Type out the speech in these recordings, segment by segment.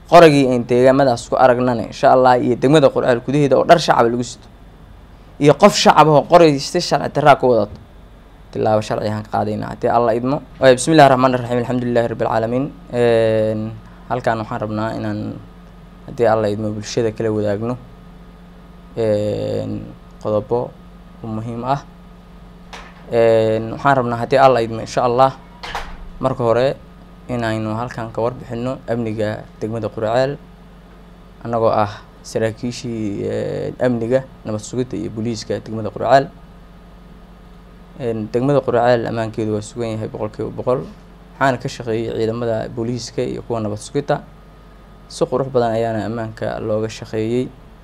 qoragii ayn deegaamadaas ku aragnana insha allah iyo degmada qurceel gudaheeda oo dhar shacaba lagu sito iyo qof shacab oo qoray si sharci daraa ku wadato tilaabo sharci aan ka qaadayna haddii alla idmo waay bismi illahi raxmaan raxiim alxamdulilahi rabbi alcaalamiin halkaan waxaan rabnaa inaan haddii alla idmo bulshada kala wadaagno qodobo muhiim ah waxaan rabnaa haddii alla idmo insha allah marka hore inaynu halkan ka warbixino amniga degmada qurceel annagoo ah saraakiishii amniga nabad sugidda iyo booliiska degmada qurceel degmada qurceel ammaankeedu waa sugan yahay boqol kiiba boqol waxaana ka shaqeeyay ciidamada booliiska iyo kuwa nabad sugidda si qurux badan ayaana ammaanka looga shaqeeyey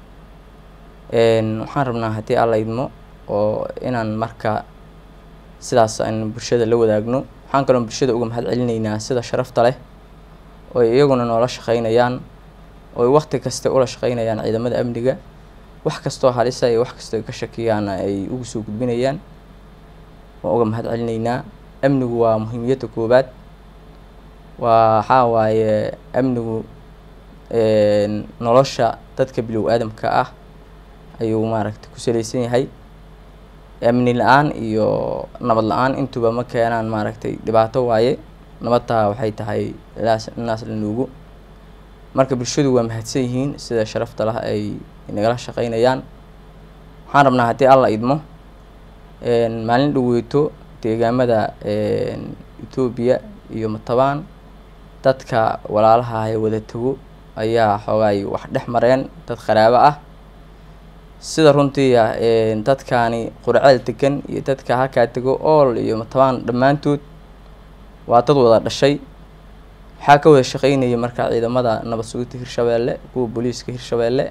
waxaan rabnaa haddii alla idmo oo inaan marka sidaas aynu bulshada la wadaagno waxaan kaloo bulshada uga mahad celinaynaa sida sharafta leh ooy iyaguna noola shaqeynayaan ooy waqti kasta ula shaqeynayaan ciidamada amniga wax kastoo halisa iyo wax kastoo ay ka shakiyaana ay ugu soo gudbinayaan waan uga mahad celinaynaa amnigu waa muhiimiyadda koowaad waa waxaa waaye amnigu nolosha dadka bilow aadamka ah ayuu maaragta ku salaysan yahay amni la-aan iyo nabad la-aan intuba ma keenaan maaragtay dhibaato waaye nabadtaa waxay tahay naas la nuugu marka bulshadu waa mahadsan yihiin sida sharafta lah ay nagala shaqeynayaan waxaan rabnaa haddii alla idmo maalin dhaweeto deegaamada etoobiya iyo matabaan dadka walaalaha ee wada tago ayaa xoogaay wax dhex mareen dad qaraabo ah sida runtii dadkaani qurceel degan iyo dadka halkaa tego ool iyo matabaan dhammaantood waa dad wada dhashay waxaa ka wada shaqeynaya marka ciidamada nabad sugidda hirshabeelle kuwa booliiska hirshabeelle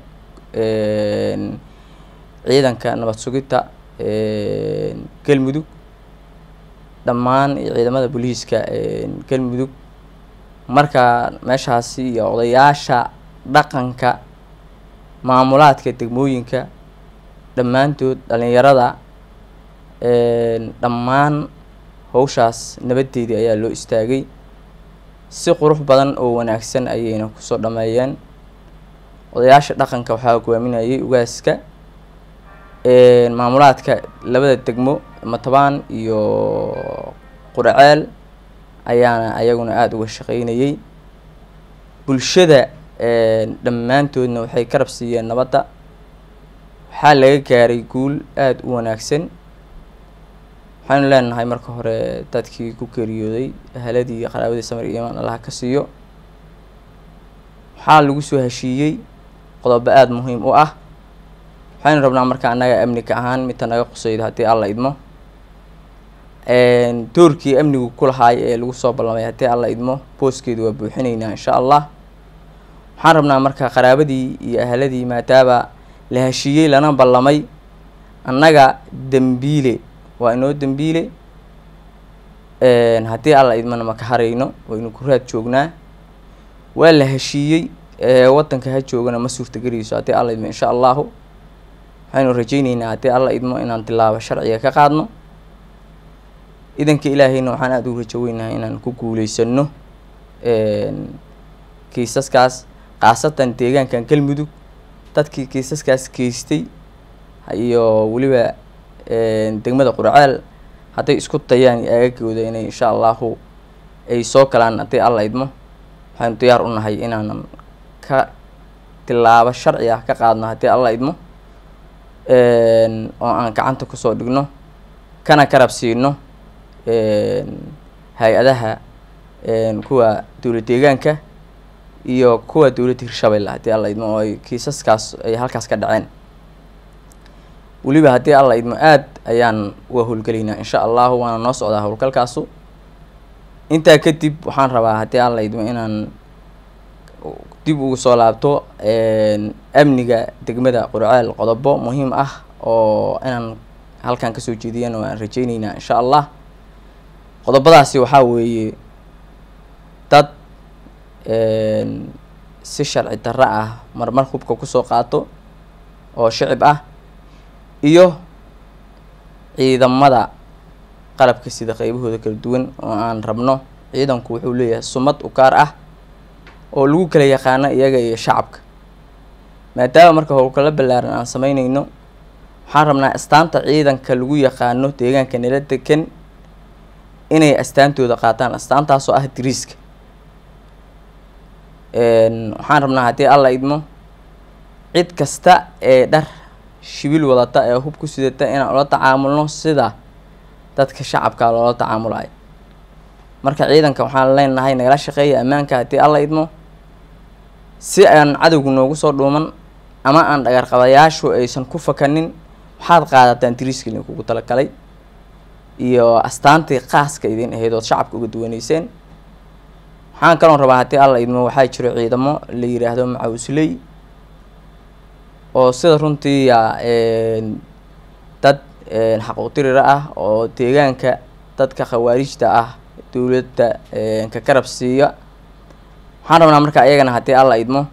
ciidanka nabad sugidda galmudug dhammaan ciidamada booliiska galmudug marka meeshaasi iyo odayaasha dhaqanka maamulaadka degmooyinka dhammaantood dhalinyarada dhammaan hawshaas nabadeedii ayaa loo istaagay si qurux badan oo wanaagsan ayayna kusoo dhameeyeen odayaasha dhaqanka waxaa hogaaminayay ugaaska maamulaadka labada degmo matabaan iyo qurceel ayaana ayaguna aada uga shaqeynayay bulshada dhammaantoodna waxay ka rabsiiyeen nabadda waxaa laga gaaray guul aada u wanaagsan waxaynu leenahay marka hore dadkii ku geeriyooday ahaladii iyo qaraabadii samir iyo imaan allaha ka siiyo waxaa lagu soo heshiiyey qodobo aada muhiim u ah waxaynu rabnaa marka annaga amnika ahaan midta naga qusaydo haddii alla idmo doorkii amnigu ku lahaay ee lagu soo ballamay haddii alla idmo booskeedu waa buuxinaynaa insha allah waxaan rabnaa marka qaraabadii iyo ahaladii maadaaba la heshiiyey lana ballamay annaga dembiile waa inoo dembiile haddii alla idmana maka harayno waynu ku raad joognaa waa la heshiiyey waddanka ha joogana ma suurtagelayso haddii alla idmo insha allahu waxaynu rajeyneynaa haddii alla idmo inaan tilaabo sharciga ka qaadno idanka ilaahayna waxaan aada ugu rajo weynahay inaan ku guuleysano kiisaskaas khaasatan deegaankan galmudug dadkii kiisaskaas geystay iyo weliba degmada qurceel hadday isku dayaan aagagooda inay insha allahu ay soo galaan haddii alla idmo waxaynu diyaar u nahay inaanan ka tilaabo sharci ah ka qaadno haddii alla idmo oo aan gacanta kusoo dhigno kana karab siino hay-adaha kuwa dowlad deegaanka iyo kuwa dowladda hirshabelle haddii alla idmo oo ay kiisaskaas ay halkaas ka dhaceen weliba haddii alla idmo aad ayaan uga howlgelaynaa insha allahu waana noo socdaa howlgalkaasu intaa kadib waxaan rabaa haddii alla idmo inaan dib ugu soo laabto amniga degmada qurceel qodobo muhiim ah oo inaan halkan kasoo jeediyana waan rajeyneynaa insha allah qodobadaasi waxaa weeye dad si sharci darro ah marmar hubka kusoo qaato oo shicib ah iyo ciidamada qalabka sida qeybahooda kala duwan oo aan rabno ciidanku wuxuu leeyahay sumad u gaar ah oo lagu kala yaqaano iyaga iyo shacabka maadaama marka howlgalo ballaaran aan sameyneyno waxaan rabnaa astaanta ciidanka lagu yaqaano deegaanka nala degan inay astaantooda qaataan astaantaasoo ah diriiska waxaan rabnaa haddii alla idmo cid kasta ee dhar shibil wadata ee hub ku sidata inaan ula tacaamulno sida dadka shacabka loola tacaamulayo marka ciidanka waxaan leenahay nagala shaqeeya ammaanka haddii alla idmo si aan cadowgu noogu soo dhuuman ama aan dhagarqabayaashu aysan ku fakanin waxaad qaadataan diriiska idinkugu talagalay iyo astaantii qaaska idin ahayd ood shacabka uga duwaneyseen waxaan kaloon rabaa haddii alla idmo waxaa jiro ciidamo la yiraahdo macawsley oo sida runtii dad xaquuqtirira ah oo deegaanka dadka khawaarijta ah dowladda ka garab siiya waxaan rabnaa marka ayagana haddii alla idmo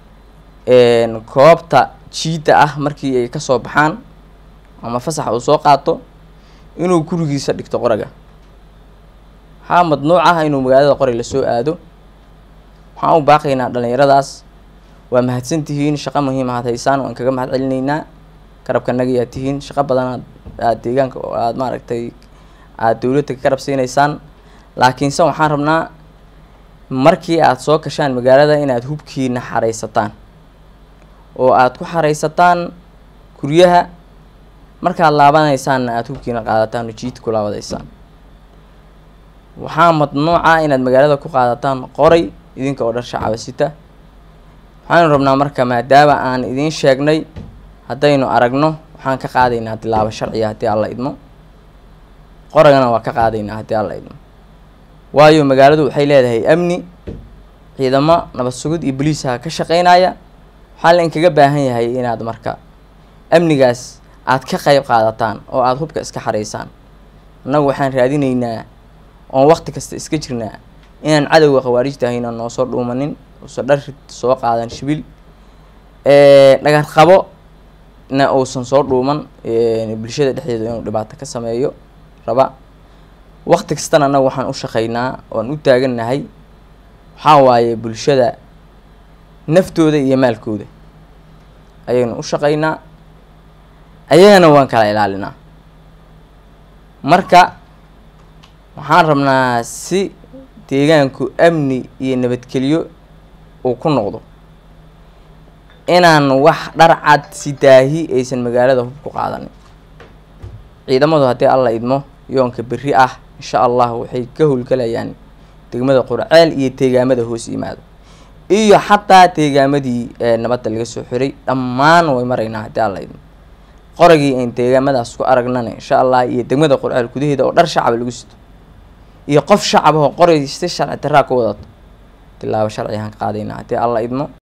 koobta jiidda ah markii ay kasoo baxaan ama fasax uu soo qaato inuu gurigiisa dhigto qoraga waxaa madnuuc ah inuu magaalada qoray lasoo aado waxaan u baaqaynaa dhalinyaradaas waa mahadsantihiin shaqo muhiim aad haysaan waan kaga mahad celineynaa garabkanagayaa tihiin shaqo badan aad aad deegaanka aada maaragtay aada dowladda ka garab siinaysaan laakiinse waxaan rabnaa markii aada soo gashaan magaalada inaad hubkiina xaraysataan oo aada ku xaraysataan guryaha markaad laabanaysaanna aada hubkiina qaadataan oo jiid ku laabadaysaan waxaa madnuuca inaad magaalada ku qaadataan qoray idinka oo dhar shacaba sita waxaanu rabnaa marka maadaama aan idiin sheegnay haddaynu aragno waxaan ka qaadaynaa tilaabo sharciga haddii alla idmo qoragana waa ka qaadaynaa haddii alla idmo waayo magaaladu waxay leedahay amni ciidamo nabad sugid iyo boliisaha ka shaqeynaya waxaa la inkaga baahan yahay inaad marka amnigaas aada ka qeyb qaadataan oo aada hubka iska xaraysaan annagu waxaan raadineynaa oon waqti kasta iska jirnaa inaan cadowga khawaarijta ahayna noo soo dhuumanin uusan dhar soo qaadan shibil dhagar qabo na uusan soo dhuuman bulshada dhexdeeda inuu dhibaato ka sameeyo raba waqti kastana annagu waxaan u shaqeynaa oan u taagannahay waxaa waaye bulshada naftooda iyo maalkooda ayaynu u shaqeynaa ayagana waan kala ilaalinaa marka waxaan rabnaa si deegaanku amni iyo nabadgelyo uu ku noqdo inaan wax dhar cad si daahi aysan magaalada hub ku qaadanin ciidamadu haddii alla idmo yoonka berri ah insha allah waxay ka howlgalayaan degmada qurceel iyo deegaamada hoos yimaado iyo xataa deegaamadii nabadda laga soo xiray dhammaan way maraynaa haddii alla idmo qoragii ayn deegaamadaas ku aragnana insha allah iyo degmada qurceel gudaheeda oo dhar shacaba lagu sito iyo qof shacab ahoo qoray si sharci daraa ku wadato tilaabo sharcigaan ka qaadaynaa haddii alla idmo